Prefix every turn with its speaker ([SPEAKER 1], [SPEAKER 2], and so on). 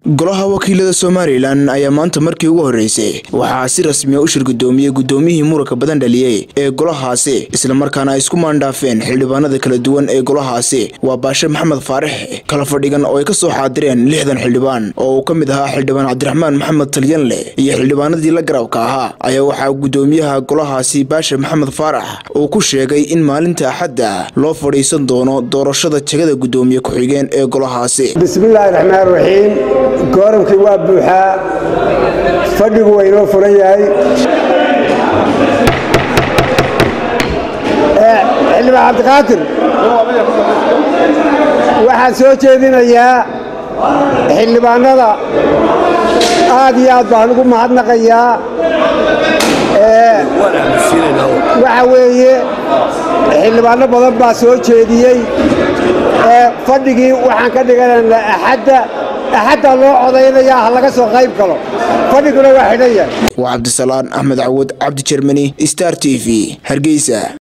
[SPEAKER 1] golaha wakiilada somalilan ayaa maanta markii ugu horreysay waxaa si rasmiya u shirgudoomiyey guddoomiyihii muranka badan dhaliyey ee golahaasi islamarkaana ay isku maandhaafeen xildhibaanada kala duwan ee golahaasi waa baashe maxamed faarax kala fadhigan oo ay ka soo xaadireen lixdan xildhibaan oo uu ka mid ahaa xildhibaan cabdiraxmaan maxamed talyanle iyo xildhibaanadii la garabka ahaa ayaa waxaa guddoomiyaha golahaasi baashe maxamed faarax uu ku sheegay in maalinta axadda loo fadhiisan doono doorashada jegada guddoomiye ku-xigeen ee golahaasi
[SPEAKER 2] bismillaahi raxmaan raxiim gooramkii waa buuxaa fadhigu waa inoo furan yahay xildhibaan cabdiqaadir waxaan soo jeedinayaa xildhibaanada aad iyo aad baan ugu mahadnaqayaa waxa weeye xildhibaano badan baa soo jeediyey fadhigii waxaan ka dhiganaynaa axadda axaddaa loo codaynayaa ha laga soo qayb galo fadhiguna waa xidhan yahay
[SPEAKER 1] waa cabdisalaan axmed cawad cabdi jermani star t v hargeysa